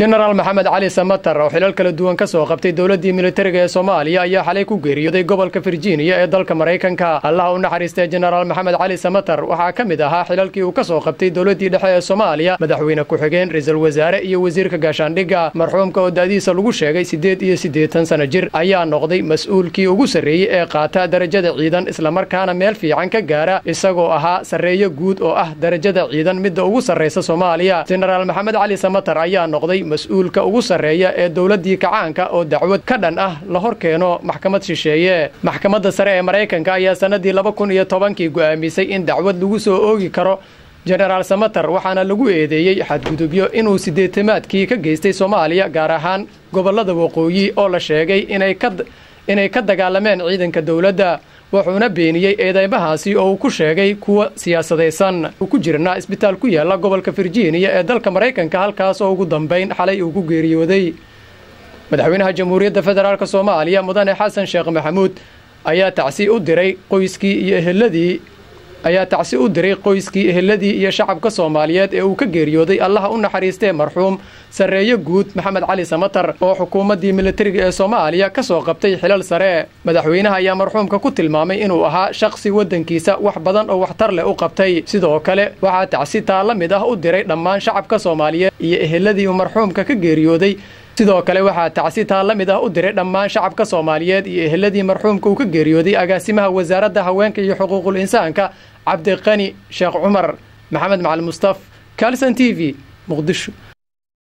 jenaraal maxamed cali samatar oo xilal kala duwan ka soo qabtay dowladdii militariga ee soomaaliya ayaa xalay ku geeriyooday gobolka virginia ee dalka maraykanka allaha u naxariistay jenaraal maxamed cali samatar waxaa ka mid ahaa xilalkii uu ka soo qabtay dowladdii dhexe ee soomaaliya madaxweyne ku-xigeen ra-iisul wasaare iyo wasiirka gaashaandhigga marxuumka oo da'diisa lagu sheegay siddeed iyo siddeetan sana jir ayaa noqday mas-uulkii ugu sarreeyey ee qaata darajada ciidan islamarkaana meel fiican ka gaara isagoo ahaa sarreeyo guud oo ah darajada ciidan midda ugu sarraysa soomaaliya jenaraal maxamed cali samatar ayaa noqday mas-uulka ugu sarreeya ee dowladdii kacaanka oo dacwad ka dhan ah la hor keeno maxkamad shisheeye maxkamadda sare ee maraykanka ayaa sannadii laba kun iyo tobankii go'aamisay in dacwad lagu soo oogi karo jenaraal samatar waxaana lagu eedeeyey xadgudubyo inuu siddeetamaadkii ka geystay soomaaliya gaar ahaan gobollada waqooyi oo la sheegay inay ka dagaalameen ciidanka dowladda wuxuuna beeniyey eedeymahaasi oo uu ku sheegay kuwa siyaasadaysan uu ku jirnaa isbitaal ku yaalla gobolka virginia ee dalka maraykanka halkaas oo ugu dambayn xalay uu ku geeriyooday madaxweynaha jamhuuriyadda federaalk soomaaliya mudane xasan sheekh maxamuud ayaa tacsi u diray qoyskii iyo eheladii ayaa tacsi u diray qoyskii eheladii iyo shacabka soomaaliyeed ee uu ka geeriyooday allaha u naxariistee marxuum sarreeyo guud maxamed cali samatar oo xukuumaddii militariga ee soomaaliya ka soo qabtay xilal sare madaxweynaha ayaa marxuumka ku tilmaamay inuu ahaa shakhsi waddankiisa wax badan oo waxtar leh u qabtay sidoo kale waxaa tacsi taa la mid ah u diray dhammaan shacabka soomaaliyeed iyo eheladii uu marxuumka ka geeriyooday sidoo kale waxaa tacsi taa la mid ah u diray dhammaan shacabka soomaaliyeed iyo eheladii marxuumka uu ka geeriyooday agaasimaha wasaaradda haweenka iyo xuquuqul insaanka cabdiqani sheekh cumar maxamed macali mustaf calson t v muqdisho